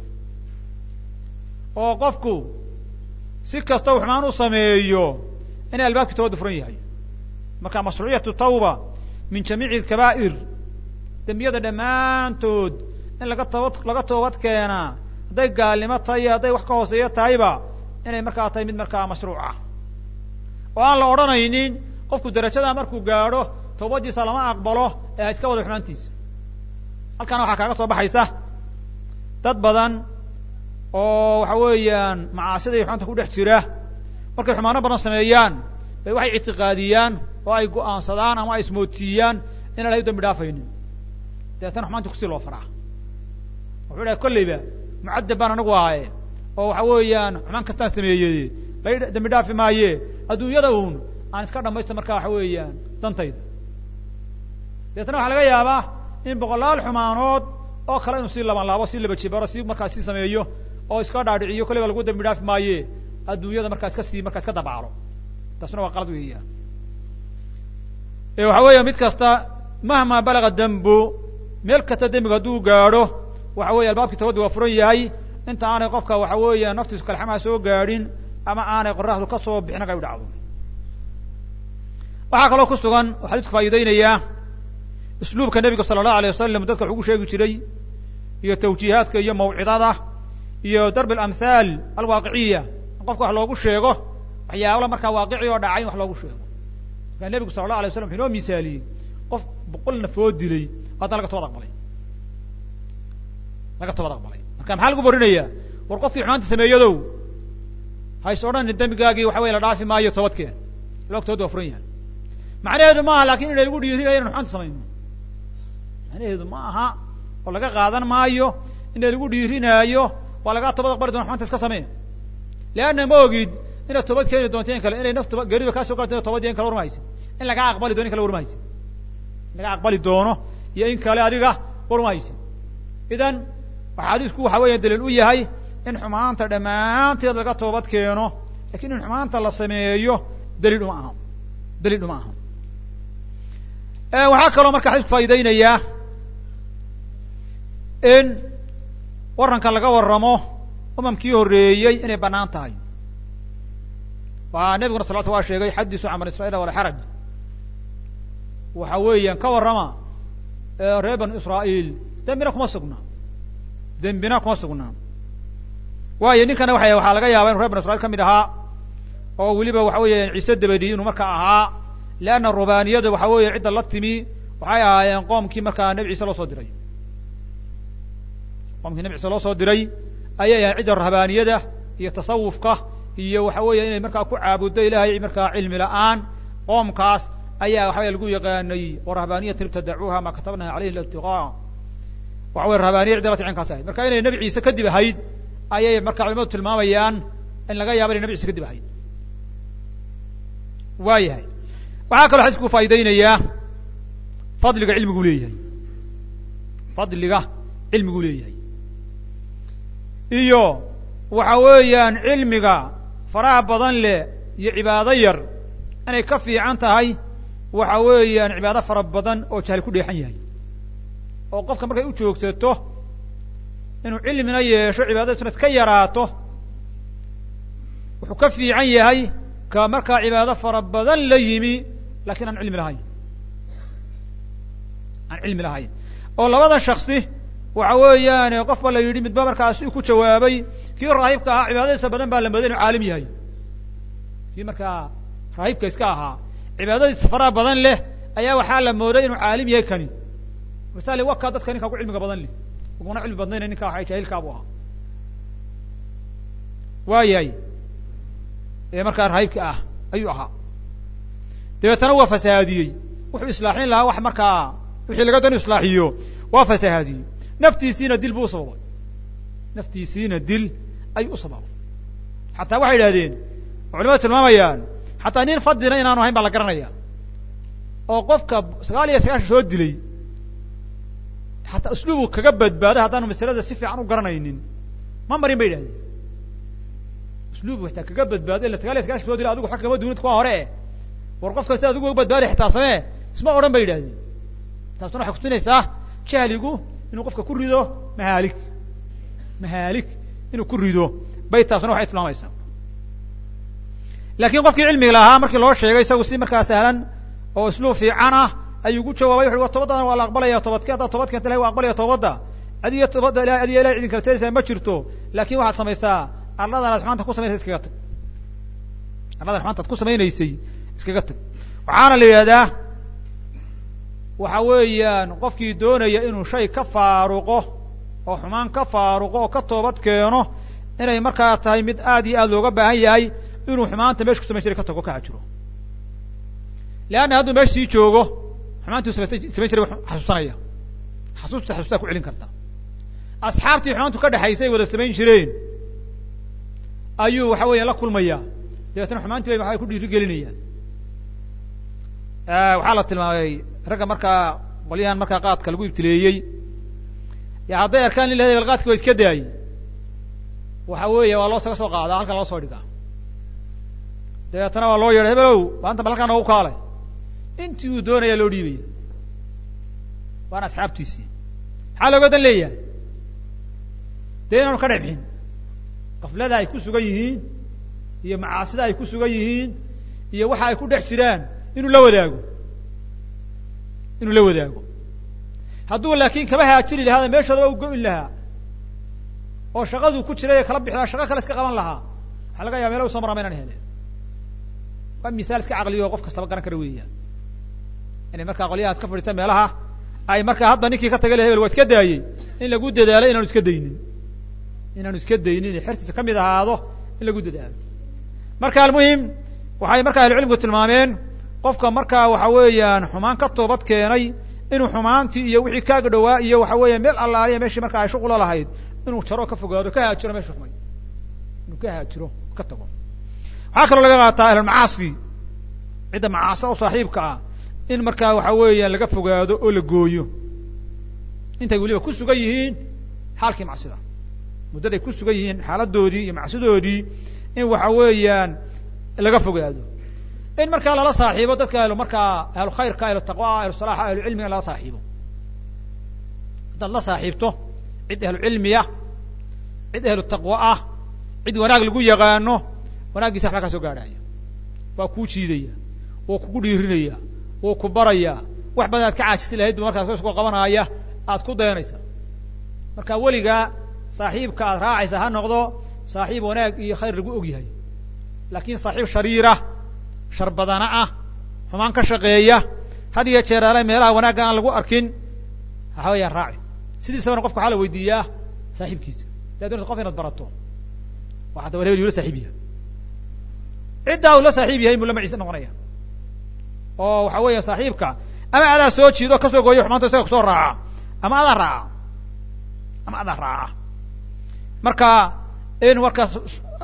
oo qofku si kasta u xumaan u sameeyo inay albaabkii toobadda furan yahay marka mashruuciyatu tawba min jamiici alkabaa'ir dembiyada dhammaantood in laga toobad laga toobad keenaa hadday gaalnimo tahay iyo hadday wax ka hooseeya tahayba inay markaa tahay mid markaa mashruuc ah oo aan la odhanaynin qofku darajadaa markuu gaadho toobadiisa lama aqbalo ee ha iska wada xumaantiisa halkaana waxaa kaaga soo baxaysa dad badan oo waxa weeyaan macaasida iyo xumaanta ku dhex jira markay xumaano badan sameeyaan bay waxay ictiqaadiyaan oo ay go'aansadaan ama ay ismoodsiiyaan inaan lahay dambi dhaafaynin dabeetana xumaanti kusii loo faraa wuxuu dhahay kolleyba mucadab baan anagu ahaye oo waxa weeyaan xumaan kastaan sameeyey lay dambi dhaafi maaye adduunyada uun aan iska dhamaysto markaa waxa weeyaan dantayda dabeetana waxaa laga yaabaa in boqolaal xumaanood oo kale inuu sii laban laabo sii laba jibaro si markaa sii sameeyo oo iska dhaadhiciyo kolleyba lagu dambi dhaafi maaye adduunyada markaa iska sii markaa iska dabaalo taasuna waa qalad weeya waxa weeya mid kasta mahma balaga dembu meel kasta dembiga hadduu gaadho waxa weeye albaabkii tobadda waa furan yahay inta aanay qofka waxa weeya naftiisu kalxamaha soo gaadhin ama aanay qoraxdu ka soo bixin aga u dhacdo waxaa kaloo ku sugan oo xadiisku faa'iideynayaa usluubka nebiga sala allahu alay wasalam dadka wuxuu gu sheegi jiray iyo tawjiihaadka iyo mawcidada iyo darb alamhaal alwaaqiciya in qofka wax loogu sheego waxyaabala markaa waaqici oo dhacay in wax loogu sheego markaa nebigu sala allah alay waslam wuxu inoo misaaliyey qof boqol nafood dilay haddana laga toobad aqbalay laga toobad aqbalay marka maxaa lagu borinayaa war qofkii xumaanta sameeyadow hays odhanin dembigaagii waxa weye la dhaafi maayo toobadkeen albaabka toobadda waa furan yahay macnaheedu maaha lakin inay lagu dhiirinayo inan xumaanta samayno macnaheedu ma aha oo laga qaadan maayo ina lagu dhiirinaayo waa lagaa toobad aqbali doona xumaanta iska samee leanna ma ogid inaad toobad keeni doonto in kale inay nafta geeriba kaa soo gaarto ina toobad iyo in kale warmaysa in lagaa aqbali dono in kale warmaysa in laga aqbali doono iyo in kale adiga warmaysa idan waxa xadiisku waxa weeya daliil u yahay in xumaanta dhammaanteed laga toobad keeno lakin in xumaanta la sameeyo daliil uma aha daliil uma aha waxaa kaloo marka xadiisku faa'ideynayaa in waranka laga waramo umamkii horreeyey inay banaan tahay waa nebiguna salawatu waa sheegay xadisu can bani israiil wala xaraj waxa weeyaan ka warrama reer banu israa'iil dembina kuma sugna dembina kuma sugnaa waayo ninkana waa waxaa laga yaaba inu reer banu israiil ka mid ahaa oo weliba waxa weeya ciise dabadi inuu markaa ahaa leanna rubaniyada waxa weeye cidda la timi waxay ahaayeen qoomkii markaa nebi ciise loo soo diray qoomkii nebi ciise loo soo diray ayay ahayn cidda rahbaaniyada iyo tasawufka iyo waxa weeya inay markaa ku caabuddo ilahay markaa cilmi la-aan qoomkaas ayaa waxawey lagu yaqaanay warahbaaniyatan ibtadacuuha ma katabnaha alayhi ibtiqaa waxa wey rahbaaniya cidda la ticinkaas ahayd marka inay nebi ciise kadib ahayd ayay marka culimadu tilmaamayaan in laga yaaba inay nebi ciise kadib ahayd waa yahay waxaa kaloo xadiisku faa'ideynayaa fadliga cilmigu leeyahay fadliga cilmigu leeyahay iyo waxa weeyaan cilmiga faraha badan leh iyo cibaado yar inay ka fiican tahay waxa weeyaan cibaado fara badan oo jahli ku dheexan yahay oo qofka markay u joogsato inuu cilmina yeesho cibaadadisuna ka yaraato wuxuu ka fiican yahay ka markaa cibaado fara badan la yimi lakin aan cilmi lahayn aan cilmi lahayn oo labada shaksi waxa weeyaan qof ba la yidhi midba markaas ku jawaabay kii raahibka ahaa cibaadadiisa badan baa la mooday inu caalim yahay kii markaa raahibka iska ahaa cibaadadiisa faraha badan leh ayaa waxaa la mooday inuu caalim yahay kani misali waka dadka ninkaa ku cilmiga badan leh uguna cilmi badnayna ninka waxa jaahilkaabu ahaa waa yahay ee markaa raahibka ah ayuu ahaa dabeetana waa fasahaadiyey wuxuu islaaxin lahaa wax markaa wixii laga dan islaaxiyo waa fasahaadiyey naftiisiina dil buu usababay naftiisiina dil ayuu u sababay xataa waxay idhahdeen oo culimadu tilmaamayaan xataa nin fadina inaanu ahayn baa la garanaya oo qofka sagaal iyo sagaashan soo dilay xataa usluubu kaga badbaaday haddaanu masalada si fiican u garanaynin ma marin bay idhahdeen usluubu xataa kaga badbaaday ila sagaal iyo sagaashan soo dilay adigu wa kama duunid kuwa hore e war qof kasta adigu uga badbaaday xitaa samee isma odhan bay idhahdeen taasuna waxay kutusinaysaa jahligu inuu qofka ku rido mahaalik mahaalik inuu ku rido bay taasuna waxay tilmaamaysaa laakiin qofkii cilmiga lahaa markii loo sheegay isagu si markaa sahlan oo isluub fiican ah ayuu ku jawaabay wuxu wa toobadana waa la aqbalaya toobadke haddaad toobad keenta ilahay waa aqbalaya toobadda adiyo toobadda ilahay adiyo ilahay idin kala teeraysaa ma jirto laakin waxaad samaysaa arladan aad xumaanta ku samaynaysa iskaga tag arladan xumaanta ad ku samaynaysay iskaga tag waxaana la yidhahdaa waxa weeyaan qofkii doonaya inuu shay ka faaruqo oo xumaan ka faaruqo oo ka toobad keeno inay markaa tahay mid aad iyo aad looga baahan yahay inuu xumaanta meesha ku samayn jiray ka tago ka xajiro leanna hadduu meesha sii joogo xumaantuu samayn samayn jiray xasuusanaya xasuusta xasuustaa ku celin karta asxaabtii xumaantu ka dhexaysay wada samayn jireen ayuu waxa weeya la kulmaya dabeetana xumaantii bay waxay ku dhiiri gelinayaan waxaa la tilmaamay ragga markaa qolyahan markaa qaadka lagu ibtileeyey ya hadday arkaan in la hebel qaadki waa iska daayey waxa weeye waa loo saga soo qaadaa halkan loo soo dhigaa dabeetana waa loo yeedhay hebelow maanta bal halkaan noogu kaalay intii uu doonaya loo dhiibaya waana asxaabtiisii maxaa looga dan leeyahay dee inaanu ka dhex bixin qaflada ay ku sugan yihiin iyo macaasida ay ku sugan yihiin iyo waxa ay ku dhex jiraan inuu la wadaago inuu la wadaago hadduu laakiin kaba haajiri lahaada meeshoodaba u go-in lahaa oo shaqaduu ku jiray ee kala bixi lahaa shaqo kale iska qaban lahaa waxaa laga yaba mela u soo maraa ma inaan hele waa misaal iska caqliyo qof kastaba garan kara weeyaan inay markaa qolyahaas ka fadhiistaan meelaha ay markaa hadda ninkii ka tagay le hebel waa iska daayey in lagu dadaalo inaanu iska daynin inaanu iska daynin xertiisa kamid ahaado in lagu dadaalo marka almuhim waxay markaa ahlucilmigu tilmaameen qofka markaa waxa weeyaan xumaan ka toobad keenay inuu xumaantii iyo wixii kaaga dhowaa iyo waxa weeye meel allaaliya meeshii marka ay shuqula lahayd inuu jaro ka fogaado ka haajiro meesha xumay inuu ka haajiro ka tago waxaa kaloo laga qaataa ahlulmacaasi cidda macaasa oo saaxiibka ah in markaa waxa weeyaan laga fogaado oo la gooyo intay weliba ku sugan yihiin xaalkii macsida muddaday ku sugan yihiin xaaladoodii iyo macsidoodii in waxa weeyaan laga fogaado in markaa lala saaxiibo dadka ahlu markaa ahlu khayrka ahlu taqwa ahlu salaaxa ahlu cilmiga lala saaxiibo haddaad la saaxiibto cid ahlu cilmiya cid ahlu taqwa ah cid wanaag lagu yaqaano wanaaggiisa waxbaa kaa soo gaadhaya waa kuu jiidaya wuu kugu dhiirinaya wuu ku baraya wax badan aad ka caajisti lahayd bu markaas kasku qabanaya aad ku dayanaysa marka weligaa saaxiibka aad raacaysa ha noqdo saaxiib wanaag iyo khayr lagu og yahay laakiin saaxiib shariira shar badana ah xumaan ka shaqeeya had iyo jeer ale meelaha wanaagga aan lagu arkin waxa weeyaan raaci sidiisabana qofka waxaa la weydiiyaa saaxiibkiisa daa doonaysa qof inaad barato waa hadda war hebel yuu la saaxiib yahay ciddaa uu la saaxiib yahay muu la maciise noqonaya oo waxa weeya saaxiibka ama adaa soo jiido kasoo gooyo xumaanta isaga kusoo raaca ama adaa raaca ama adaa raaca marka in markaas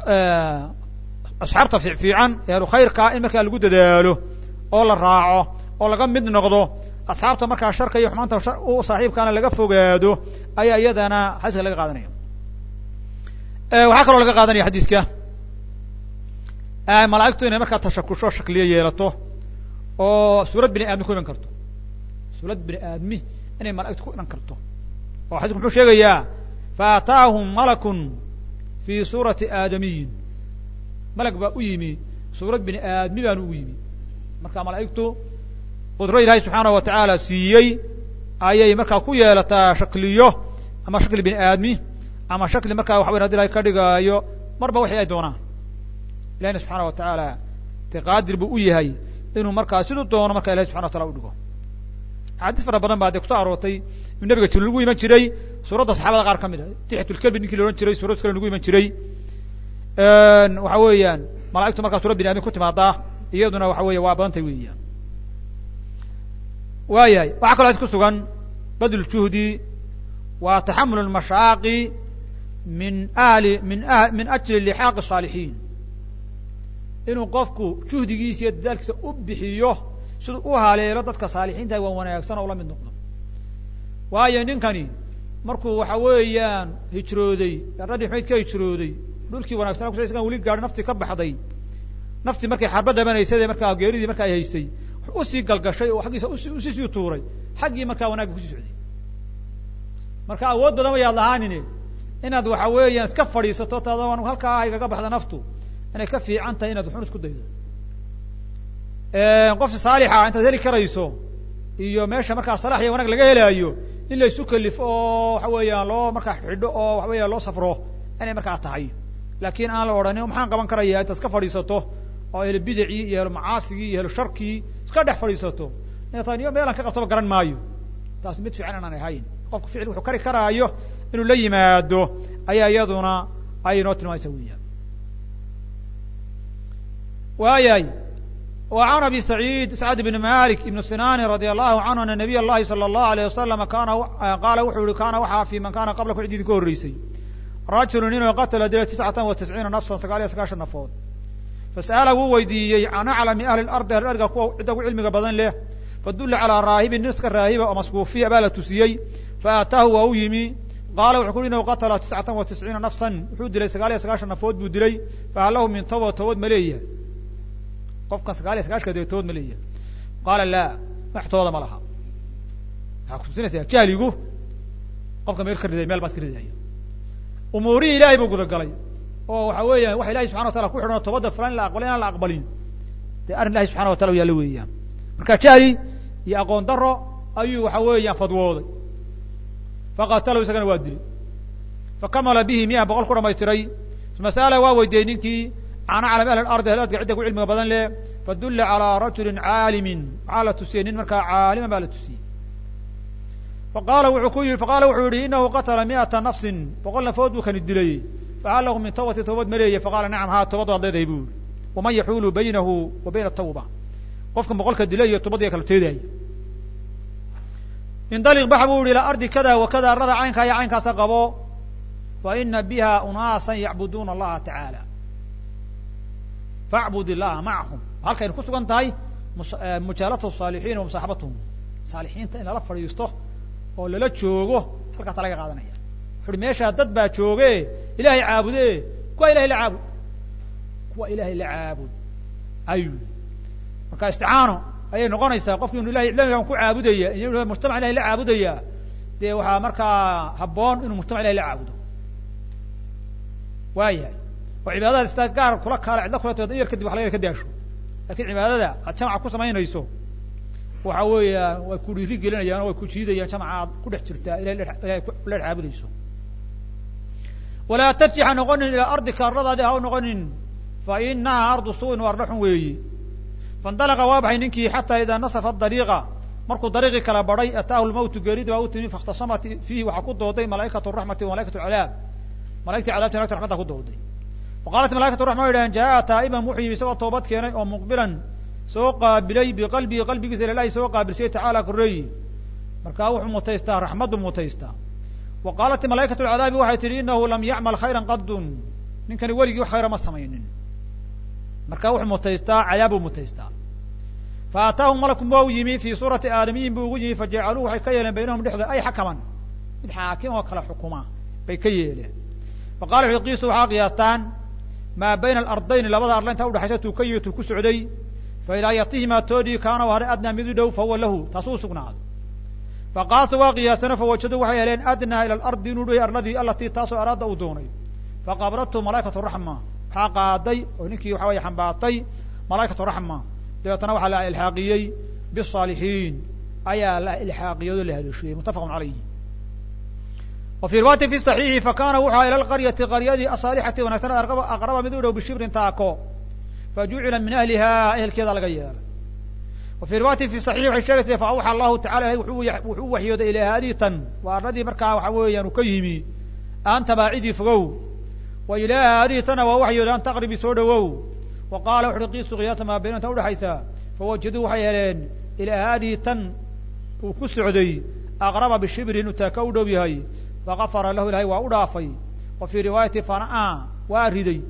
asxaabta fiicfiican ee ahlu khayrkaa in markaa lagu dadaalo oo la raaco oo laga mid noqdo asxaabta markaa sharka iyo xumaanta u saaxiibkaana laga fogaado ayaa iyadana xadiiska laga qaadanaya waxaa kaloo laga qaadanaya xadiiska malaa'igtu inay markaa tashakusho shakliyo yeelato oo suurad bini aadmi ku iman karto suurad bini aadmi inay malaigtu ku iman karto oo xadiisku muxuu sheegayaa faataahum malakun fi suurati aadamiyin malag baa u yimi suurad bini aadmi baanu ugu yimi marka malaa'igtu qudro ilaahay subxaanahu wa tacaala siiyey ayay markaa ku yeelataa shakliyo ama shakli bini aadmi ama shakli markaa waxa weyn hadi ilahay ka dhigaayo marba waxay ay doonaan ilahina subxaana wa tacaala de qaadir buu u yahay inuu markaa siduu doono marka ilahi subxana wa tala u dhigo axaadiis fara badan baa dee kuso aroortay in nabiga jibril lagu iman jiray suuradda saxaabada qaar ka mid ah tixatulkelbi ninkii la odhan jiray suurad kale lagu iman jiray waxa weeyaan malaigtu markaa suurad bini admi ku timaadaa iyaduna waxa weeye waa badantay weeyaan waayahay waxaa kaloo xadis ku sugan badl juhdi waa taxamul lmashaaqi min ahli min a min ajli lixaaqi الصaalixiin inuu qofku juhdigiisa iyo dadaalkiisa u bixiyo siduu u haleelo dadka saalixiinta waa wanaagsan oo la mid noqdo waayo ninkani markuu waxa weeyaan hijrooday radhi xumayd ka hijrooday dhulkii wanagsan kus isgan weli gaadhi naftii ka baxday naftii markay xarba dhabanaysade markaa geeridii markaa ay haysay usii galgashay oo xaggiisa usi usisii tuuray xaggii markaa wanaagga kusii socday marka awood badan wayaad lahaanine inaad waxa weeyaan iska fadhiisato taada halkaa igaga baxda naftu inay ka fiican tahay inaad waxun isku daydo qof saalixa intaad heli karayso iyo meesha markaa salax iyo wanaag laga helaayo in la isu kelifo oo waxa weeyaan loo markaa xidho oo waxa weya loo safro inay markaa tahay laakiin aan la odhanin maxaan qaban karaya intaad iska fadhiisato oo ehlo bidacii iyo ehlo macaasigii iyo ehlo sharkii iska dhex fadhiisato ina tahay niyo meelaan ka qabtoba garan maayo taas mid fiican inaan ahayn qofku ficil wuxuu kari karaayo inuu la yimaado ayaa iyaduna ay inoo tilmaamaysa weeyaan waayahay wa can abi saciid sacd bn malik ibn sinani radi allahu canhu ana nabiy اllahi salى اllahu alيyه wasalama kana qaala wuxuu yihi kana waxaa fi man kana qablaku cid idinka horreysay rajulu inuu qatla dilay tiscatan wa tisciina nafsan sagaal iyo sagaashan nafood fasa'ala wuu weydiiyey can aclami ahli lardi ahli ardiga kuwa cidda ugu cilmiga badan leh fadulla calaa raahibin niska raahiba oo maskuufiya baa la tusiyey faataahu waa u yimi qaala wuxuu ku uhi inahu qatla tiscatan wa tisciina nafsan wuxuu dilay sagaal iyo sagaashan nafood buu dilay fahal lahu min toba tobood ma leeyahay qofkan sagaal iyo sagaashka dee tobood ma leeyahay qaala laa wax tooda ma laha waxaa kutusinaysaa jahligu qofka meel ka riday meel baad ka ridaya umuurihii ilaahay buu gudagalay oo waxa weeyaan waxa ilahi subxana wa tala ku xidhan tobadda fulan in la aqbalin inaan la aqbalin dee arrin ilahi subxana wa tala u yaalla weeyaan marka jahli iyo aqoon daro ayuu waxa weeyaan fadwooday faqatalahu isagana waa dilay fakamala bihi miya boqol ku dhamaystiray masala waa weydiiyey ninkii can aclam ahli ardi ahli ardga cidda ku cilmiga badan leh fadulla calaa rajulin caalimin waxaa la tusiyey nin markaa caaliman baa la tusiyey faqala wuxuu ku yihi faqala wuxuu yihi inahu qatla miata nafsin boqol nafood buu kani dilay fahal lahu min tawbati tawbad ma leeyahy faqala nacam haa tobad waad leedahay bu yihi waman yaxuulu baynahu wa bayna tawba qofka boqolka dilay iyo tobadiya kala teedaya indaliq bax buu yihi ilaa ardi kada wa kada arada caynkaa iyo caynkaasa qabo fa ina biha unaasan yacbuduuna allaha tacaala facbud illaha macahum halkaynu ku sugan tahay mujaalata saalixiin wa musaaxabatuhum saalixiinta in lala fadhiisto oo lala joogo halkaasa laga qaadanaya wuxu uhi meeshaa dad baa jooge ilahay caabude kuwa ilahay la caabud kuwa ilahay la caabud ayu marka isticaano ayay noqonaysaa qofki inu ilahay cidlamigan ku caabudaya in mujtamac ilahay la caabudaya dee waxaa markaa habboon inuu mujtamac ilahay la caabudo waayahay oo cibaadada sidaa gaar kula kaala cidla kula tooda in yar kadib wax laga ka daasho lakin cibaadada aad jamaca ku samaynayso waxa weeya way ku dhiiri gelinayaan oo way ku jiidayaan jamaca aad ku dhex jirtaa ilahay ilahay la caabudayso walaa tarjix ha noqonin ilaa ardika arladaadi ha u noqonin fa inaha ardu suin waa arla xun weeyi faindalaqa waa baxay ninkii xataa idaa nasafa dariiqa markuu dariiqii kala badhay ataahu lmawtu geeridi baa u timi faاkhtasamat fiihi waxaa ku dooday malaa'ikatu raxmati wa malaikatu cadaab malaigtii cadabti malagta raxmadda ku dooday wa qaalat malaikatu raxma way dhahen jaa taa'iban wuxuu yimi isagoo toobad keenay oo muqbilan soo qaabilay biqalbihi qalbigiisa ilahi soo qaabilsay tacaala koreeyi markaa wuxuu mutaystaa raxmaddu mutaystaa wa qaalat malaa'ikatu lcadaabi waxay tihi inahu lam yacmal khayra qadun ninkani weligii wax khayra ma samaynin marka wuxuu mutaystaa cadaabuu mutaystaa fa aataahum malakun waa u yimi fii suurati aadamiyin buu ugu yimi fajacaluuhu waxay ka yeeleen baynahum dhexdooda ay xakaman mid xaakim oo kala xukuma bay ka yeeleen fa qala wuxu qiisu waxaa qiyaastaan maa bayna alardayni labada arla intaa udhexaysa tuu ka yimi tuu ku socday fa ilaa yatihimaa toodii kaana u haray adnaa mid u dhow fahuwa lahu taasuu usugnaado fa qaasa waa qiyaastano fawajaduu waxay heleen adnaa ila alardi inuu dhoy arladii alatii taasoo araada uu doonay faqabradtu malaa'ikatu raxma waxaa qaaday oo ninkii waxa weye xambaatay malaa'ikatu raxma dabeetana waxaa la ilxaaqiyey bisaalixiin ayaa la ilxaaqiyey oo la haleeshiyey muttafaqun calayh wa fii riwaayati fi saxiixi fakana wuxua ila alqaryati qaryadii asaalixati wanaagsanad aqraba mid u dhow bishibrin taako fajucila min ahliha ehelkeeda laga yeelay wa fii riwaayati fi saxiix waxay sheegaysa fa awxa allahu tacala ilahy wuxuu u waxyooday ilaa haaditan waa arladii markaa waxa weeyaan uu ka yimi aan tabaacidii fogow wa ilaaha haaditana waa waxyooday an taqribi soo dhowow wa qaala wuxu uhi qiisu qiyaasa maa bayna inta udhexaysa fawajaduu waxay heleen ilaa haadihi tan uu ku socday aqraba bishibrin inuu taaka u dhow yahay fagafara lahu ilahay waa u dhaafay wa fii riwaayati fana waa riday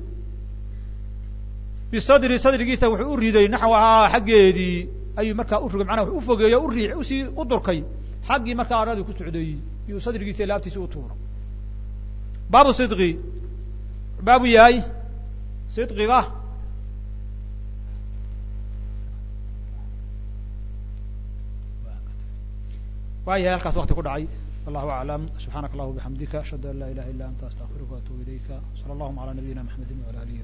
bisadri sadrigiisa wuxuu u riday naxwahaa xaggeedii ayuu markaa u rogay macnaha wuxuu ufogeeyo u riix usii u durkay xaggii markaa arladii ku socday iyuu sadrigiisa laabtiisa u tuuro baabu sidqi baabu yahay sidqiga waa yahay halkaas wakti ku dhacay wallahu aclam subxaanaka allahuma bixamdika ashhadu an laa ilaha illa anta astaqfiruka waatubu ilayka sala allahuma ala nabiyina mxamedi wala alihi